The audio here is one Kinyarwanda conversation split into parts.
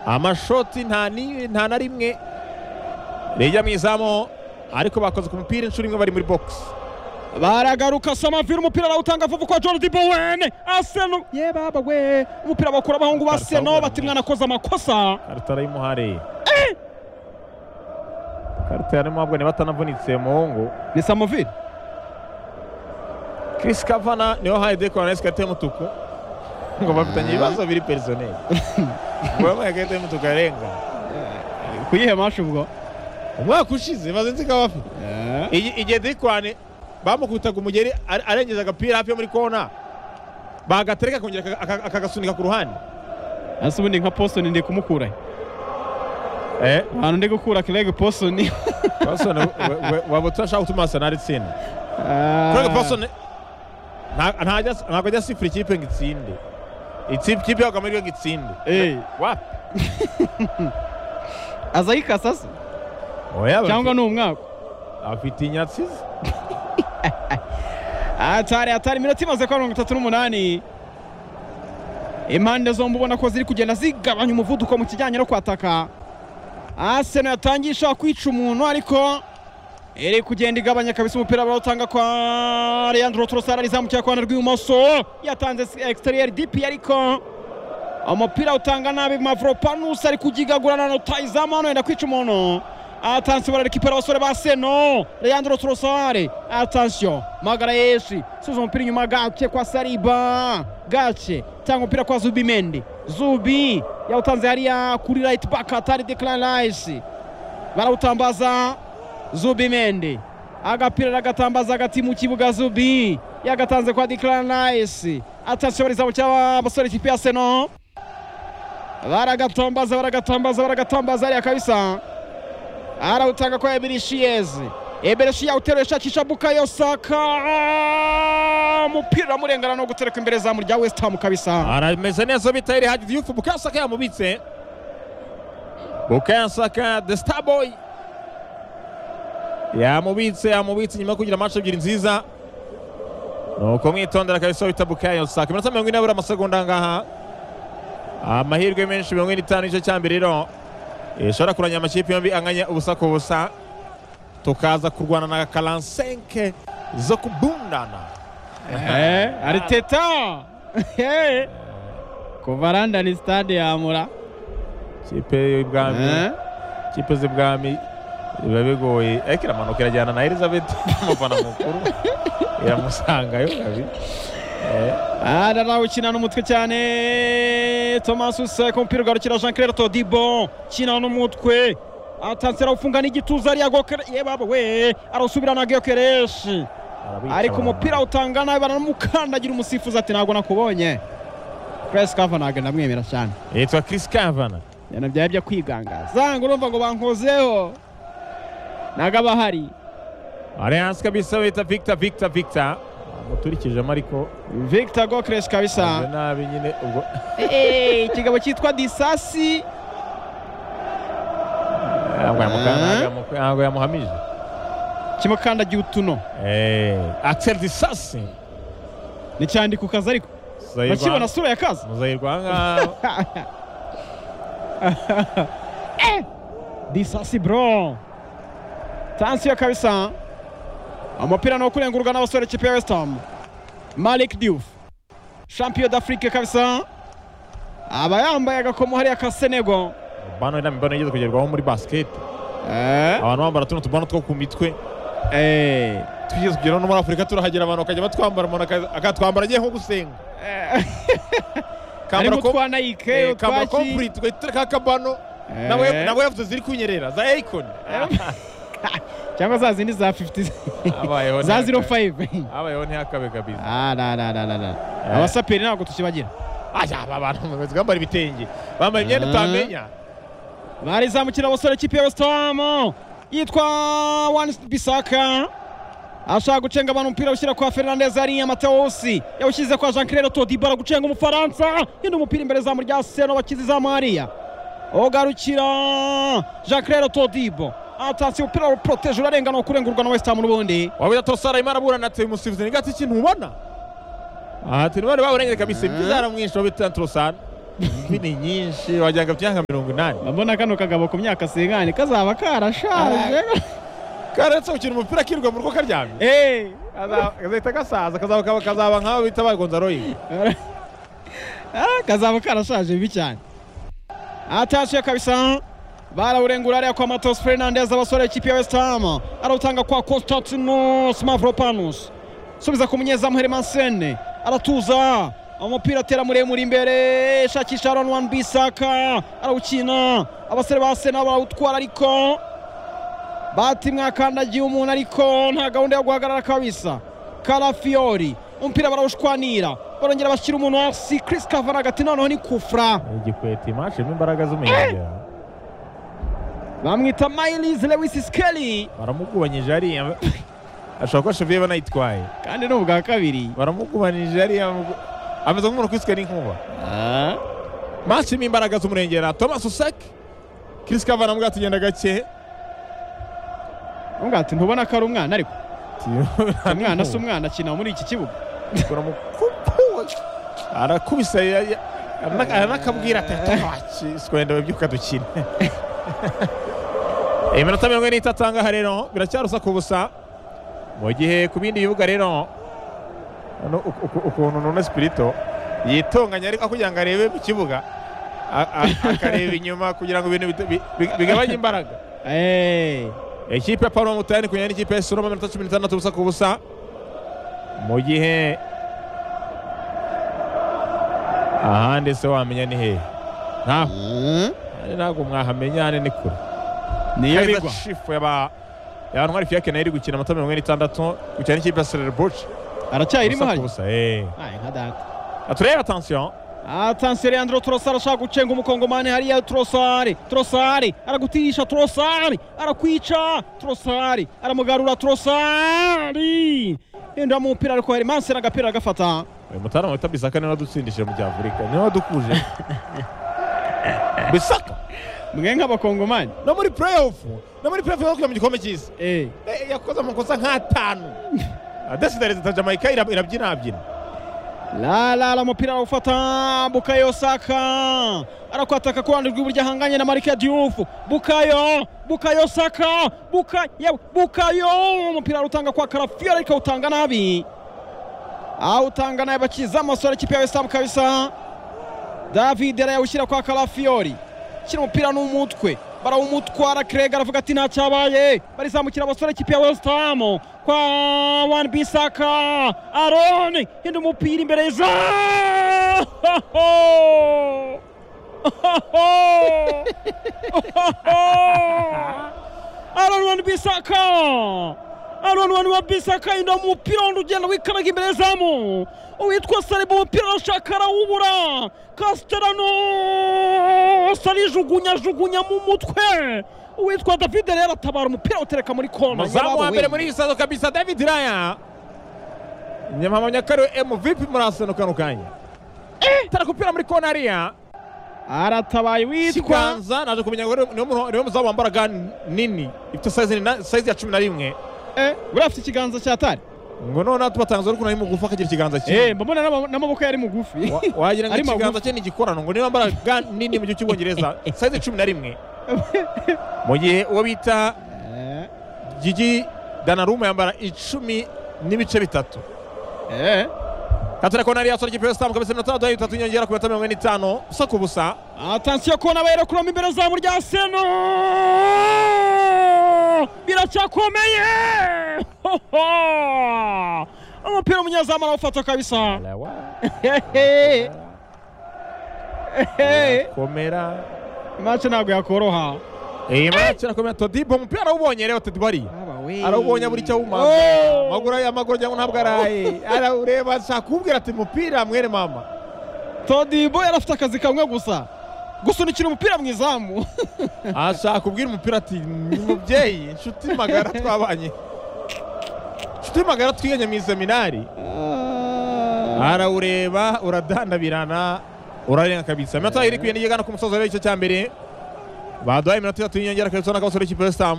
amashoti nta ni- nta na rimwe rijya mu izamu ariko bakoze ku mupira inshuro imwe bari muri bogisi baragaruka samavira umupira barawutanga vuba kwa jordi bowen aseno ye baba we umupira bakura abahungu ba seno bati mwana akoze amakosa karita y'imuhare karita yarimo ahabwa niba atanavunitse muhungu ni samavira Chris Kavana niwe wahaye Deco Alves karita y'umutuku ngo bafitanye ibibazo biri personnel ngo yamuhaye ikarita y'umutuku arenga kuyihe mashi ubwo umwaka ushize maze nzi ko bafite Iyi- igihe Dikwane bamukubitaga umugeri are- arengeza agapira hafi yo muri kona bagatereka akongera aka- aka- akagasunika ku ruhande ese ubundi nka posoni ndi kumukura ahantu ndi gukura kirege posoni Passon waba utarashaka gutuma Arsenal itsinda Craig Passon nta- ntajya- ntabwo ajya asifura ikipe ngo itsinde Ikipe- ikipe yabaga muri ngo itsinde Wapi? aza yikasa se Oya, bafite- cyangwa ni umwaka afite inyatsi ze atari atari iminota imaze kuba mirongo itatu n'umunani impande zombi ubona ko ziri kugenda zigabanya umuvuduko mu kijyanye no kwataka aseno yatangiye ishaka kwica umuntu ariko iri kugenda igabanya kabisa umupira barawutanga kwa leandro trosara rizamukira ku ruhande rw'ibumoso yatanze exterieur dp ariko umupira utanga nabi mavropanus ari kugigagurana na tayizamu hano yenda kwica umuntu atansiyo bararekipera abasore ba seno leandro trosare atansiyo magara yeshi suza umupira inyuma gake kwa sariba gake tanga umupira kwa zubi mendi zubi yawutanze hariya kuri right back atari declan rice barawutambaza zubi mendi agapira aragatambaza hagati mu kibuga zubi yagatanze kwa declan rice atansiyo barizamu cy'abasore ikipe ya seno baragatambaza baragatambaza baragatambaza hariya kabisa arawutanga kwa eberishiyeze eberishiya uteruye ashakisha bukayo saka umupira amurengana no gutereka imbere zamu rya west ham kabisa arameze neza bitayire hadi yufu bukasaka yamubitse bukasaka the star boy yamubitse yamubitse nyuma yo kugira match ebyiri nziza nuko mwitondera kabisa wita bukayo saka iminota mirongo ine abura amasegonda ngaha amahirwe menshi mirongo ine n'itanu igice cya mbere rero ishobora kurangira amakipe yombi anganya ubusa ku busa tukaza kurwana na karansenke zo kubundana ari teta kuva randani stade yamura kipe y'ubwami kipe z'ibwami biba bigoye ariko iramanuka irajyana na elizabeth umufana mukuru iramusangayo kabiri arawukina n'umutwe cyane thomas useka umupira ugarukira jean claire todibo kina n'umutwe atanse arawufunga n'igituza ariya gokere ye baba we arawusubirana gekereshi ariko umupira utanga nabi baramukandagira umusifuzi ati ntabwo nakubonye Chris Kava ntabwo ndamwemera cyane yitwa chris kavana ibintu byari byo kwigangaza zanga urumva ngo bankozeho ntabwo aba ahari ari hasi kabisa bita victor victor victor amuturikijemo ariko Victor Gokres ameze kabisa nabi nyine ubwo Eh, ikigabo cyitwa disasi ntabwo yamuka- ntabwo yamuka- ntabwo yamuhamije kimukandagiye utuno axel disasi ni cyane ku kazi ariko bakibona sura ya kazi muzahirwa ahangaha Eh, disasi bro tansiyo kabisa umupira ni uwo kurengurwa n'abasore ikipe ya west ham malik diouf champion d'afrique kabisa aba yambaye agakomo hariya ka senego bano ni imibano igeze kugerwaho muri basket Eh, abantu bambara tuno tubano two ku mitwe eh, tugeze kugera no muri afurika turahagera abantu bakajya batwambara umuntu aka- akatwambara agiye nko gusenga eh, kambara harimo ko utwa nike eh, kambara utwa ki complete tugahita tureka kabano nawe nawe yavuze ziri kunyerera za Akon cyangwa za zindi za 50 abayeho za ntihakabe. 05 abayeho ntihakabe kabisa Ah, na, na, na, na, na. abasaperi ntabwo tukibagira aya aba bantu bameze bambara ibitenge bambaye imyenda Ah. utamenya barizamukira abasore ikipe ya west ham yitwa wani bisaka ashaka gucenga abantu umupira awushyira kwa fernandez hariya matewusi yawushyize kwa jean claire todiba gucenga umufaransa yindi umupira imbere zamu rya seno bakize izamu hariya ugarukira jean claire todibo atatse umupira uproteje urarengana kurengurwa na west ham n'ubundi wabuze tosara imana aburana ati umusifuzi ni gati ikintu ubona aha turi bari baburengere kabisa ibyiza yaramwishe wabuze tantrosana imvi ni nyinshi wagira ngo afite imyaka mirongo inani ndabona kano kagabo ku myaka singani kazaba karashaje karetse gukina umupira akirirwa mu rugo karyamye Eh, Kaza- kazahita gasaza kazaba kaba- kazaba nk'abo bita ba gonzaroyi ah, kazaba karashaje bibi cyane atashe kabisa barawurengura ariya kwa matos fernandez abasore ikipe ya west ham arawutanga kwa konstantinos mavropanos subiza ku munyezamu hermansene aratuza umupira atera muremure imbere shakisha aron wan bisaka arawukina abasore ba sena barawutwara ariko bati mwakandagiye umuntu ariko nta gahunda yo guhagarara kabisa karafiori umupira barawushwanira barongera bashyira umuntu hasi chris kavana hagati noneho ni kufra igikweta imashimo imbaraga z'umuyaga bamwita miles lewis skeli baramugubanyije hariya ashobora kuba shaviye banayitwaye kandi ni ubwa kabiri baramugubanyije hariya mu- ameze nk'umuntu ukwiswe n'inkuba Ah, mashimo imbaraga z'umurengera thomas usake chris kavana mbwa tugenda gake uvuga ati ntubona ko ari umwana ariko umwana si umwana akina muri iki kibuga baramukupa arakubisa ya- ya- arana- aranakabwira ati "Atawaki, sikwenda babyuka dukine iminota mirongo ine n'itatu ahangaha rero biracyarusa ku busa mu gihe ku bindi bibuga rero hano uku- uku- ukuntu none sipirito yitonganya ariko kugira ngo arebe mu kibuga a- a- akareba inyuma kugira ngo ibintu bita- bi- bi- bigabanye imbaraga Eh, ikipe ya paul mutayani kunyanya n'ikipe ya soroma iminota cumi n'itandatu ubusa ku busa mu gihe ahandi se wamenya ni hehe ntaho mm, Ahandi ntabwo mwahamenya hano ni kure niyo bigwa shifu yaba yabantwari fiyake nayo iri gukina amata mirongo ine n'itandatu gukina n'ikipe ya sererbuci aracyayirimo ubusa ku hano busa eee Aye, nka data turebe atansiyo atanse leandro trosari ashaka gucenga umukongomani hariya trosari trosari aragutisha trosari arakwica trosari aramugarura trosari yinjira mu mupira ariko herimanse n'agapira agafata uyu mutara wita bisaka niwe wadutsindishije mu bya afurika niwe wadukuje bisaka mwe nk'abakongomani no muri pureyifu no muri pureyifu yo kujya mu gikombe cy'isi Eh, Eh, yakoze amakosa nk'atanu adasigaye leta jamaica ira- irabyinabyina la la la umupira arawufata bukayo saka arakwataka ku ruhande rw'iburyo ahanganye na marike diyufu bukayo bukayo saka buka yewe bukayo umupira arutanga kwa karafiyo ariko awutanga nabi awutanga nabi bakiza amasore ikipe ya wesitamu kabisa david arayawushyira kwa karafiyori shyira umupira n'umutwe barawumutwara kreg aravuga ati ntacyabaye barizamukira abasore ikipe ya wesitamu kwa wan bisaka aroni hinda umupira imbere ya izamu aroni wan bisaka aroni wan wa bisaka hinda umupira wundi ugenda wikaraga imbere y'izamu uwitwa sariba umupira arashaka arawubura kasiterano sarijugunyajugunya mu mutwe uwitwa david rero atabara umupira utereka muri kona umuzamu wa Yababo mbere we. muri iyi sazo kabisa david raya nyamamanya kariwe mvp muri asano kano kanya tarakupira muri kona hariya aratabaye witwa kiganza naje kumenya ngo niwe- niwe mu- niwe muzamu wambaraga nini ifite size ni- size ya cumi na rimwe Eh, buriya afite ikiganza cya tari ngo noneho tubatangaza ariko nari mugufi akagira ikiganza Eh, cye mbona n'ama- n'amaboko yari mugufi Wa- wagira ngo Ari magufi. ikiganza cye ni igikorano ngo niwe wambaraga nini mu gihugu cy'ubwongereza size cumi na rimwe mu gihe uwo bita Eh, Gigi Danaruma yambara icumi n'ibice bitatu eh. katore ko nari yasora ikipe y'West Ham kabisa iminota mirongo itatu inyongera ku minota mirongo ine n'itanu usa ku busa atansiyo kubona bahera kuroma imbere zamu rya seno biracyakomeye Hoho! umupira umunyezamu arawufata kabisa Hehe. Hehe. komera imace ntabwo yakoroha iyi match irakomera Todibo umupira arawubonye rero Todibo ari arawubonye buri cyo wumva Oh! amaguru ye amaguru cyangwa ntabwo araye arawureba ashaka kumbwira ati mupira mwere mama todibo yari afite akazi kamwe gusa gusunikira umupira mu izamu ashaka kubwira umupira ati "Ni mubyeyi inshuti magara twabanye inshuti magara twiganye mu iseminari arawureba uradandabirana urarenga kabisa iminota iri kugenda igana ku musozo rero icyo cya mbere baduhaye iminota itatu y'inyongera kabisa ubona ko abasore b'ikipe ya West Ham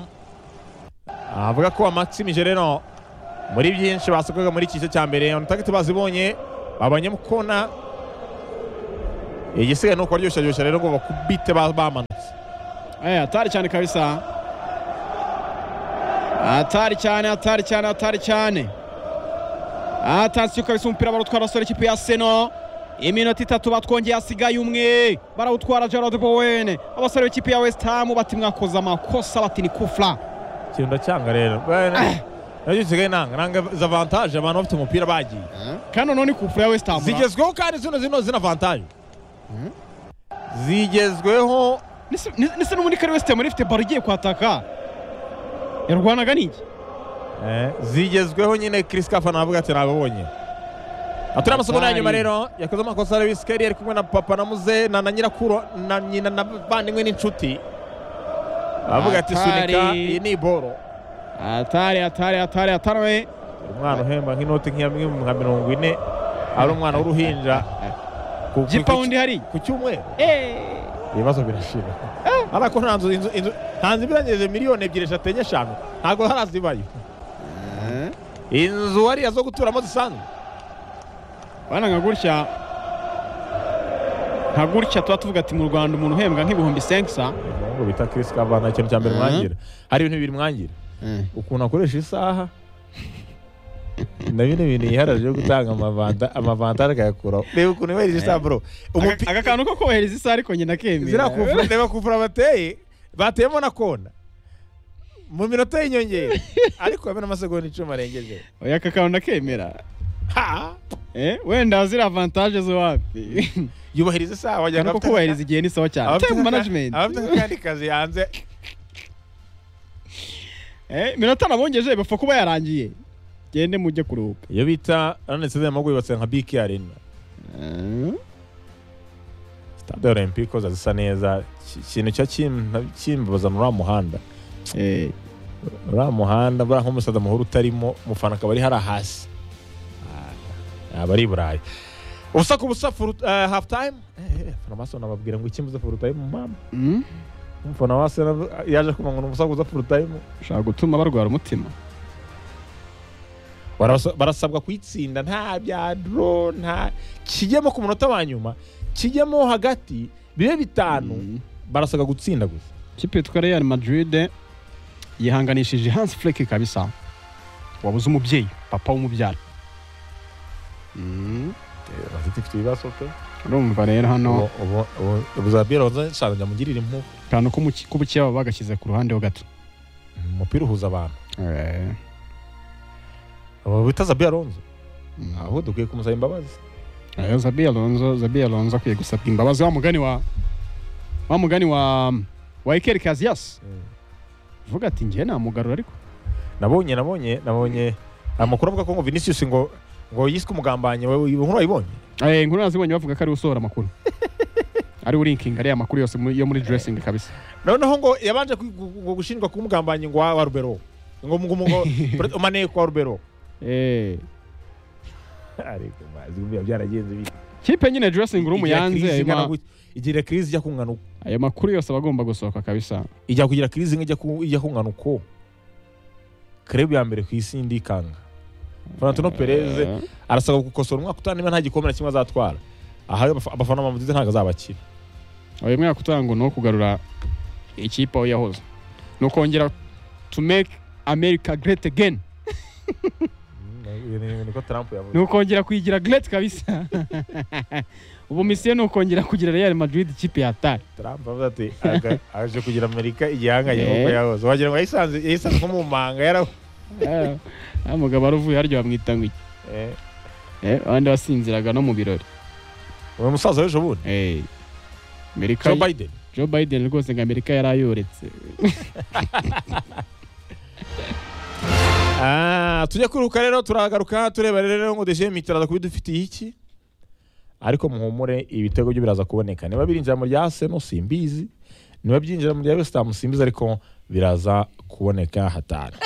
avuga ko amatimije rero muri byinshi basokoga muri iki gice cya mbere on target bazibonye babanye mu kona igisigaye ni ukubaryoshyaryosha rero ngo bakubite ba- bamanutse Eh, hatari cyane kabisa hatari cyane hatari cyane hatari cyane atansiyo kabisa umupira barawutwara abasore ikipe ya seno iminota itatu batwongeye hasigaye umwe barawutwara gerard bowen abasore b'ikipe ya west ham bati mwakoze amakosa bati ni kufra ikintu ndacyanga rero Bene, nabyo gisigaye nanga nanga za vantaje abantu bafite umupira bagiye kandi none kufra ya west ham zigezweho kandi zino zino zina vantaje zigezweho ndetse n'ubundi kari west ham yari ifite baro igiye kwataka yarwanaga n'iki eh, zigezweho nyine Chris Kafa navuga ati nababonye atari amasegonda ya nyuma Atari. rero yakoze amakosa Lewis Kelly ari kumwe na papa na muze na na nyirakuru na nyina na bavandimwe n'inshuti avuga ati Atari. sunika iyi ni iboro hatari hatari hatari hatari umwana uhemba nk'inoti nk'iya mwe- nka mirongo ine ari umwana w'uruhinja ku- ku- jipawundi hari ku cyumweru Eh. ibibazo birashira ariko nta nzu inzu inzu nta nzu ibirengeje miliyoni ebyiri eshatu enye eshanu ntabwo harazibayo inzu hariya zo guturamo zisanzwe bana nka gutya nka gutya tuba tuvuga ati mu rwanda umuntu uhembwa nk'ibihumbi senkisa ngo bita Chris Kavan nta kintu cya mbere Mhm. mwangira hari ibintu bibiri mwangira ukuntu akoresha isaha na bino bintu yiharira byo gutanga amavanta- amavantaje akayakuraho reba ukuntu yubahirije isaha bro Aka- Umupi- aka kantu ko kohereza isaha ariko njye nakemera ziriya kuvura reba kuvura bateye bateyemo na kona mu minota y'inyongera ariko hamwe n'amasegonda icumi arengeje oya aka kantu nakemera Ha! Eh, wenda ziri avantaje zo wapi yubahiriza isaha wagira ngo ariko afite- kubahiriza igihe ni sawa cyane abafite time aka- management abafite akandi kazi hanze Eh, iminota nabongeje bapfa kuba yarangiye gende mujye kuruhuka iyo bita aranetse zema yubatse nka biki arena stade olympico zisa neza Ki- ikintu cya kim- kimbabaza muri uriya muhanda Eh, uriya muhanda buriya nk'umusaza muhuru utarimo umufana akaba ari hariya hasi aba ari i burayi ubusa ku busa for half time farumasi nababwira ngo iki mbuze for time mama mm, umufana wase na- yaje kumva ngo umusa kuza for time ushaka gutuma barwara umutima Barasa- barasabwa kuyitsinda nta bya dro nta kijyemo ku munota wa nyuma kijyemo hagati bibe bitanu Mm. barasabwa gutsinda gusa ikipe yitwa real madrid yihanganishije hans flek kabisa wabuze umubyeyi papa w'umubyara Mm. bafite ifite ibibazo pe urumva rero hano ubuzabira nshaka njamugirira impu akantu k'umuki- k'ubukeba bagashyize ku ruhande ho gato umupira uhuza abantu aba bita zabira ronzo aho dukwiye kumusaba imbabazi Eh, zabi alonzo zabi alonzo akwiye gusabwa imbabazi wa mugani wa wa mugani wa wa ikeri kaziyasi vuga ati njye namugarura ariko nabonye nabonye nabonye amakuru avuga ko ngo vinicius ngo ngo yiswe umugambanyi wowe inkuru wayibonye Eh, inkuru nazibonye bavuga ko ari usohora amakuru ari urinkinga ariya makuru yose muri- yo muri dressingi kabisa noneho ngo yabanje ku- gu- gu- gushinjwa kuba umugambanyi ngo wa wa rubero ngo ngo ngo pre- umaneko wa rubero Eh. ariko mazi buriya byaragenze bite kipe nyine dressing room Igira crise yanze ingana ma- gutya. igira crise ijya kungana uko ayo makuru yose aba agomba gusohoka kabisa ijya kugira crise imwe ijya ku- ijya kungana uko krebu ya mbere ku isi ndikanga Florentino Perez Eh, arasabwa gukosora umwaka utaha niba nta gikombe na kimwe azatwara aha abaf- abafana ba Madrid ntabwo azabakira uyu mwaka utaha ngo ni uwo kugarura ikipe aho yahoze ni ukongera to make america great again niko Trump yavuze ni ukongera kuyigira great kabisa ubu misiyo ni ukongera kugira real madrid ikipe yataye Trump avuze ati "Aga- aje kugira Amerika igihanganye Eh. nk'uko yahoze wagira ngo yayisanze yayisanze nko mu manga yara Eh, wa mugabo wari harya bamwita ngo iki Eh, Eh, abandi basinziraga no mu birori uwo musaza w'ejo bundi Eh, amerika Joe Biden joe biden rwose ngo amerika yari ayoretse Ah, tujya kwiruka rero turagaruka tureba rero ngo deje mitaraza kuba idufitiye iki ariko muhumure ibitego byo biraza kuboneka niba birinjira mu rya Arsenal simbizi niba byinjira mu rya West Ham simbizi ariko biraza kuboneka hatari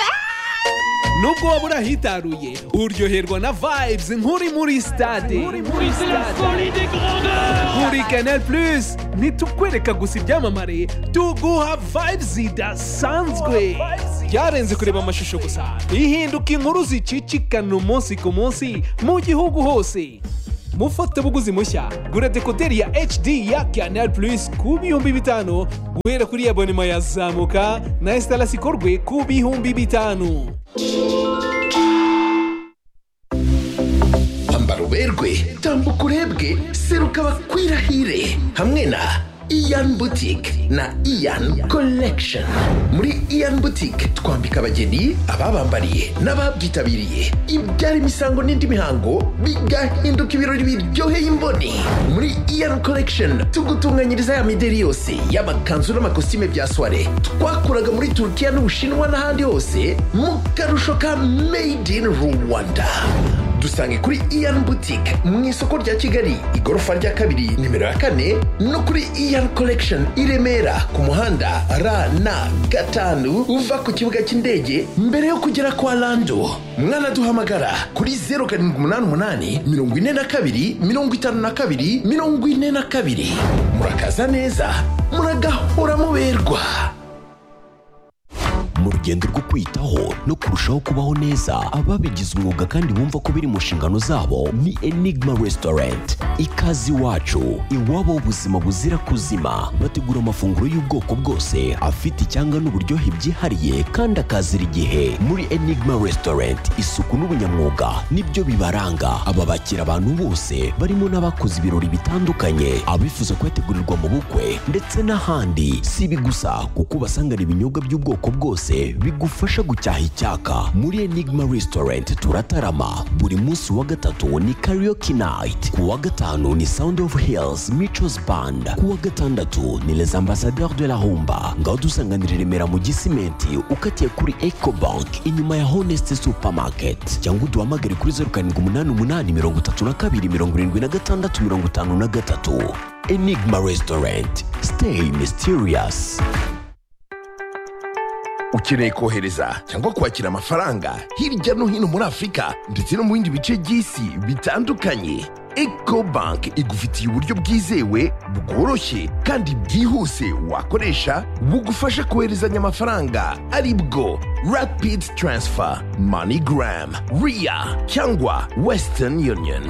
nubwo waba urahitaruye uryoherwa na vibes nk'uri muri stade kuri canal plus nitukwereka gusa ibyamamare tuguha vibes zidasanzwe byarenze kureba amashusho gusa ihinduka inkuru zicicikana umunsi ku munsi mu gihugu hose mufatabuguzi mushya gura dekoderi ya hd ya canal plus ku bihumbi bitanu guhera kuri abonema yazamuka na esitarasi ikorwe ku bihumbi bitanu ambara uberwe tambuka urebwe seruka bakwirahire hamwe na iyan boutique na iyan collection muri iyan boutique twambika abageni ababambariye n'ababyitabiriye ibyara imisango n'indi mihango bigahinduka ibirori biryoheye imboni muri iyan collection tugutunganyiriza ya mideri yose y'amakanzu n'amakositime bya soire twakuraga muri turukiya n'ubushinwa n'ahandi hose mu karusho ka made in rwanda dusange kuri iyan boutique mu isoko rya kigali igorofa rya kabiri nimero ya kane no kuri iyan collection i remera ku muhanda rn gatanu uva ku kibuga cy'indege mbere yo kugera kwa lando mwanaduhamagara kuri 0788 42 52 42 murakaza neza muragahora muberwa mu rugendo rwo kwitaho no kurushaho kubaho neza ababigize umwuga kandi bumva ko biri mu nshingano zabo ni enigma restaurant ikaze iwacu iwabo ubuzima buzira kuzima bategura amafunguro y'ubwoko bwose afite icyanga n'uburyohe byihariye kandi akazira igihe muri enigma restaurant isuku n'ubunyamwuga nibyo bibaranga aba bakira abantu bose barimo n'abakoze ibirori bitandukanye abifuza kuyategurirwa mu bukwe ndetse n'ahandi si ibi gusa kuko ubasangana ibinyobwa by'ubwoko bwose bigufasha gucyaha icyaka muri enigma restaurant turatarama buri munsi wa gatatu ni karaoke night ku wa gatanu ni sound of hills michos band ku wa gatandatu ni les ambassadeurs de la humba ngaho dusanganira i remera mu gisimenti ukatiye kuri ecobank inyuma ya honest supermarket cyangwa uduhamagare kuri zeru karindwi umunani umunani mirongo itatu na kabiri mirongo irindwi na gatandatu mirongo itanu na gatatu enigma restaurant stay mysterious ukeneye kohereza cyangwa kwakira amafaranga hirya no hino muri afurika ndetse no mu bindi bice by'isi bitandukanye eco bank igufitiye uburyo bwizewe bworoshye kandi bwihuse wakoresha bugufasha koherezanya amafaranga ari bwo rapid transfer moneygram ria cyangwa western union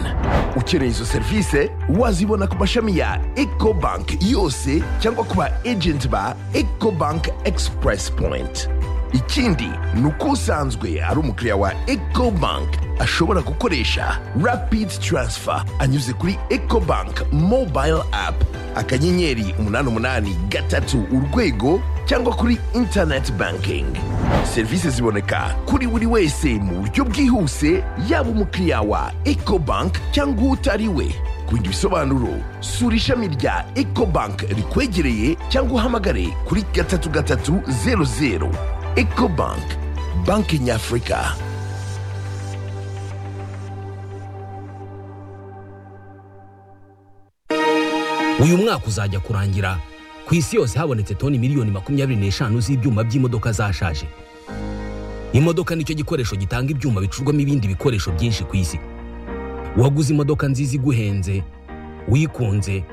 ukeneye izo serivisi wazibona ku mashami ya eco bank yose cyangwa ku ba agent ba eco bank express point ikindi ni uko usanzwe ari umukiriya wa ecobank ashobora gukoresha rapid transfer anyuze kuri ecobank mobile app akanyenyeri umunani umunani gatatu urwego cyangwa kuri internet banking serivisi ziboneka kuri buri wese mu buryo bwihuse yaba umukiriya wa ecobank cyangwa utari we ku bindi bisobanuro sura ishami rya ecobank rikwegereye cyangwa uhamagare kuri gatatu gatatu zeru zeru ecobank banki nyafurika uyu mwaka uzajya kurangira ku isi yose habonetse toni miliyoni makumyabiri n'eshanu z'ibyuma by'imodoka zashaje imodoka nicyo gikoresho gitanga ibyuma bicurwamo ibindi bikoresho byinshi ku isi waguze imodoka nziza iguhenze wikunze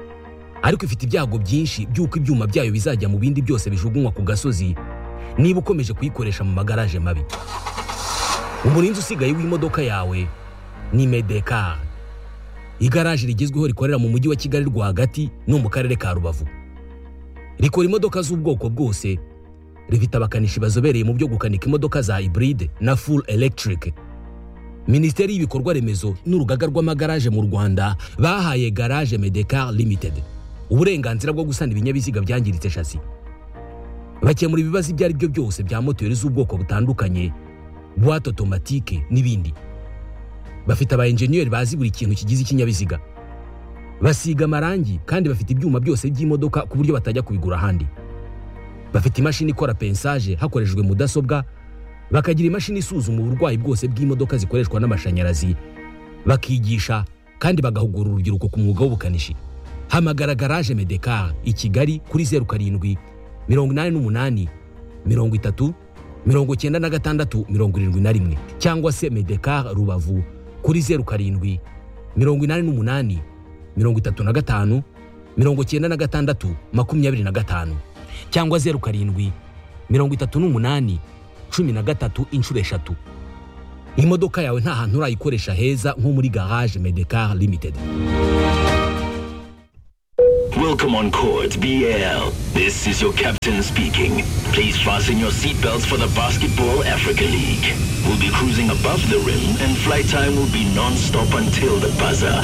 ariko ifite ibyago byinshi by'uko ibyuma byayo bizajya mu bindi byose bijugunywa ku gasozi niba ukomeje kuyikoresha mu magaraje mabi umurinzi usigaye w'imodoka yawe ni medekar igaraje rigezweho rikorera mu mujyi wa kigali rwagati no mu karere ka rubavu rikora imodoka z'ubwoko bwose rifite abakanishi bazobereye mu byo gukanika imodoka za iburide na full electric minisiteri y'ibikorwa remezo n'urugaga rw'amagaraje mu rwanda bahaye garage medekar limited uburenganzira bwo gusana ibinyabiziga byangiritse shasi bakemura ibibazo ibyo ari byo byose bya moteri z'ubwoko butandukanye buwate otomatike n'ibindi bafite aba enjeniyeri bazi buri kintu kigize ikinyabiziga basiga amarangi kandi bafite ibyuma byose by'imodoka ku buryo batajya kubigura ahandi bafite imashini ikora pensaje hakoreshejwe mudasobwa bakagira imashini isuzuma uburwayi bwose bw'imodoka zikoreshwa n'amashanyarazi bakigisha kandi bagahugura urubyiruko ku mwuga w'ubukanishi hamagara garage medekar i kigali kuri zeru karindwi mirongo inani n'umunani mirongo itatu mirongo icyenda na gatandatu mirongo irindwi na rimwe cyangwa se medekar rubavu kuri zeru karindwi mirongo inani n'umunani mirongo itatu na gatanu mirongo icyenda na gatandatu makumyabiri na gatanu cyangwa zeru karindwi mirongo itatu n'umunani cumi na gatatu inshuro eshatu imodoka yawe nta hantu urayikoresha heza nko muri garage medecar limited Welcome on Court BL. This is your captain speaking. Please fasten your seatbelts for the Basketball Africa League. We'll be cruising above the rim and flight time will be non-stop until the buzzer.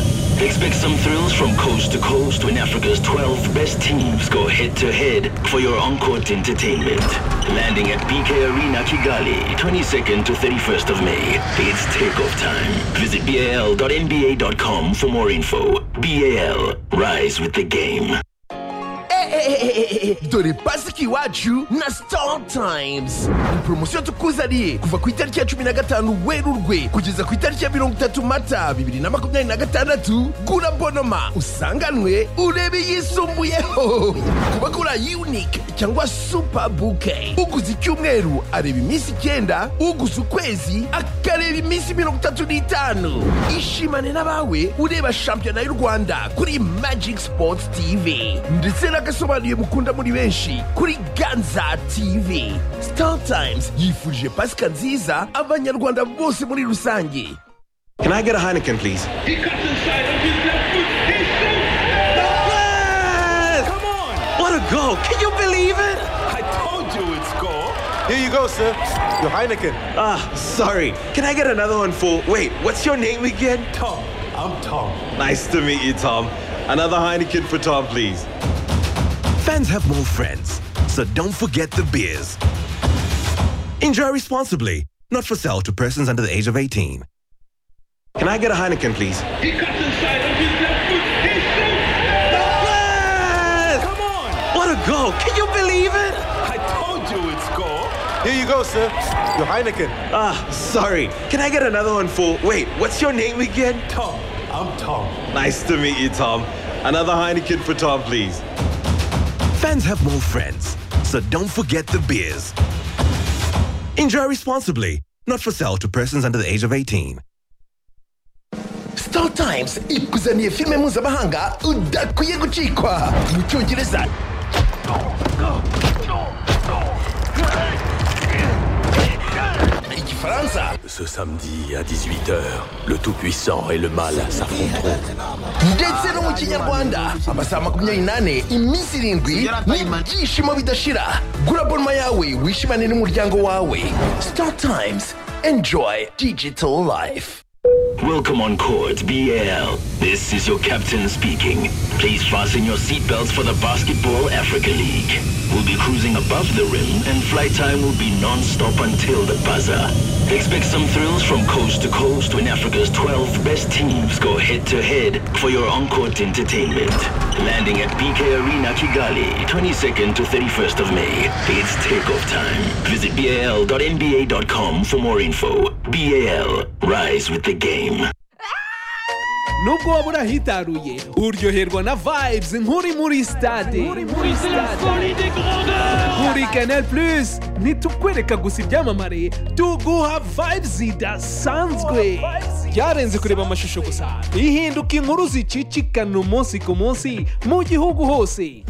Expect some thrills from coast to coast when Africa's 12 best teams go head-to-head for your on-court entertainment. Landing at BK Arena Kigali, 22nd to 31st of May. It's takeoff time. Visit bal.nba.com for more info. BAL, rise with the game. dore pasika iwacu na sitari tayimuzi ni poromosiyo tukuzaniye kuva ku itariki ya cumi na gatanu werurwe kugeza ku itariki ya mirongo itatu mata bibiri na makumyabiri na gatandatu gura bonoma usanganwe urebe yisumbuyeho kuba gura yunike cyangwa supa buke uguze icyumweru areba iminsi icyenda uguze ukwezi akareba iminsi mirongo itatu n'itanu ishimane n'abawe ureba shampiyona y'u rwanda kuri magic sports tv ndetse n'agasobanuye mukunda muri benshi kuri ganza tv star times yifurije pasika nziza abanyarwanda bose muri rusange Can I get a Heineken, please? He comes inside on his left foot. He shoots. Yes! Come on! What a goal! Can you believe it? I told you it's goal. Here you go, sir. Your Heineken. Ah, sorry. Can I get another one for. Wait, what's your name again? Tom, I'm Tom. Nice to meet you, Tom. Another Heineken for Tom, please. Fans have more friends, so don't forget the beers. Enjoy responsibly, not for sale to persons under the age of 18. Can I get a Heineken, please? He comes inside on his left foot. He shoots. Yes! Come on! What a goal! Can you believe it? I told you it's goal. Here you go, sir. Your Heineken. Ah, sorry. Can I get another one for. Wait, what's your name again? Tom, I'm Tom. Nice to meet you, Tom. Another Heineken for Tom, please. Fans have more friends, so don't forget the beers. Enjoy responsibly, not for sale to persons under the age of 18. sitari tayimuzi ikuzaniye filime mpuzamahanga udakwiye gucikwa mu cyongereza igifaransa Ce samedi à 18h, le Tout-Puissant et le Mal s'affronteront. ndetse no mu kinyarwanda amasaha makumyabiri n'ane iminsi irindwi n'ibyishimo bidashira gura bonoma yawe wishimane n'umuryango wawe sitari tayimuzi enjoyi digito layifu Welcome on Court BL. This is your captain speaking. Please fasten your seatbelts for the Basketball Africa League. We'll be cruising above the rim and flight time will be non-stop until the buzzer. Expect some thrills from coast to coast when Africa's 12 best teams go head-to-head for your on-court entertainment. Landing at BK Arena Kigali, 22nd to 31st of May. It's takeoff time. Visit bal.nba.com for more info. BAL, rise with the game. nubwo waba urahitaruye uryoherwa na vibes nk'uri muri stade C'est la folie des grandeurs. kuri canal plus ntitukwereka gusa ibyamamare tuguha vibes zidasanzwe byarenze kureba amashusho gusa ihinduka inkuru zicicikana umunsi ku munsi mu gihugu hose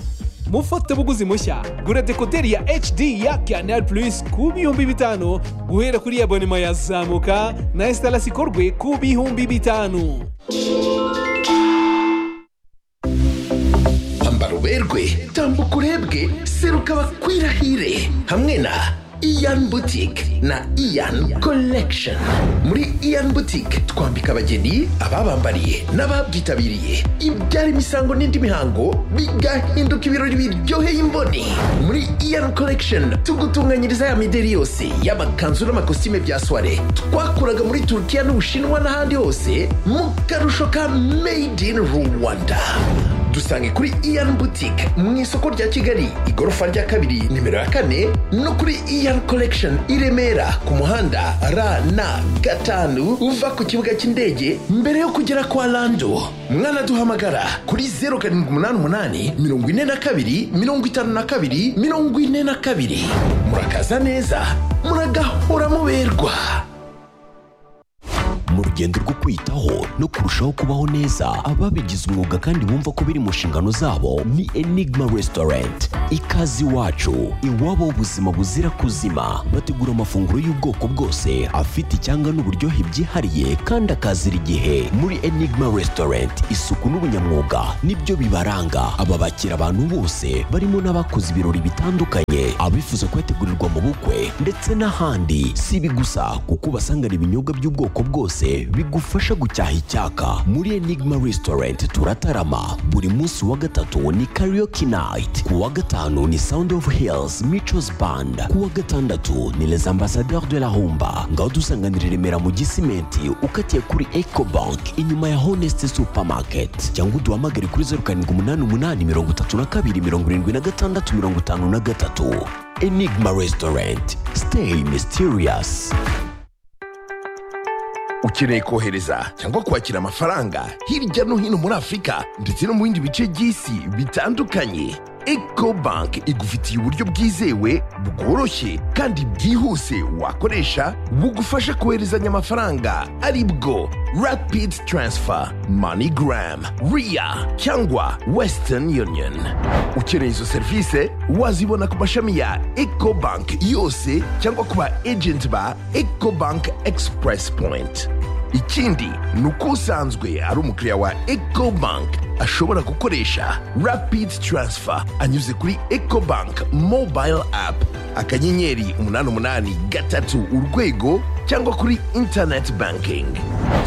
mufatabuguzi mushya gura dekoderi ya hd ya canal plus ku bihumbi bitanu guhera kuri abonema yazamuka na esitarasi ikorwe ku bihumbi bitanu ambara uberwe tambuka urebwe seruka bakwirahire hamwe na iyan butike na iyan collection muri iyan butike twambika abageni ababambariye n'ababyitabiriye ibyara imisango n'indi mihango bigahinduka ibirori biryoheye imboni muri iyan collection tugutunganyiriza ya mideri yose y'amakanzu n'amakositime bya soire twakuraga muri turukiya n'ubushinwa n'ahandi hose mu karusho ka made in rwanda dusange kuri iyan butike mu isoko rya kigali igorofa rya kabiri nimero ya kane no kuri iyan collection i remera ku muhanda rn gatanu uva ku kibuga cy'indege mbere yo kugera kwa lando mwanaduhamagara kuri 0788 42 52 42 murakaza neza muragahora muberwa mu rugendo rwo kwitaho no kurushaho kubaho neza ababigize umwuga kandi bumva ko biri mu nshingano zabo ni enigma restaurant ikaze iwacu iwabo w'ubuzima buzira kuzima bategura amafunguro y'ubwoko bwose afite icyanga n'uburyohe byihariye kandi akazira igihe muri enigma restaurant isuku n'ubunyamwuga nibyo bibaranga aba bakira abantu bose barimo n'abakoze ibirori bitandukanye abifuza kuyategurirwa mu bukwe ndetse n'ahandi si ibi gusa kuko ubasangana ibinyobwa by'ubwoko bwose bigufasha gucyaha icyaka muri enigma restaurant turatarama buri munsi wa gatatu ni karaoke night ku wa gatanu ni sound of hills michos band ku wa gatandatu ni les ambassadeurs de la humba ngaho dusanganira i remera mu gisimenti ukatiye kuri ecobank inyuma ya honest supermarket cyangwa uduhamagare kuri zeru karindwi umunani umunani mirongo itatu na kabiri mirongo irindwi na gatandatu mirongo itanu na gatatu enigma restaurant stay mysterious ukeneye kohereza cyangwa kwakira amafaranga hirya no hino muri afurika ndetse no mu bindi bice by'isi bitandukanye eco bank igufitiye uburyo bwizewe bworoshye kandi bwihuse wakoresha bugufasha koherezanya amafaranga ari bwo rapid transfer moneygram ria cyangwa western union ukeneye izo serivisi wazibona ku mashami ya eco bank yose cyangwa ku ba agent ba eco bank express point ikindi ni uko usanzwe ari umukiriya wa ecobank ashobora gukoresha rapid transfer anyuze kuri ecobank mobile app akanyenyeri umunani umunani gatatu urwego cyangwa kuri internet banking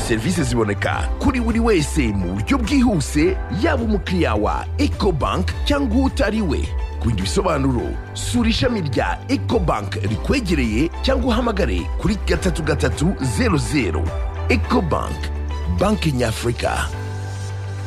serivisi ziboneka kuri buri wese mu buryo bwihuse yaba umukiriya wa ecobank cyangwa utari we ku bindi bisobanuro sura ishami rya ecobank rikwegereye cyangwa uhamagare kuri gatatu gatatu zeru zeru ecobank banki nyafurika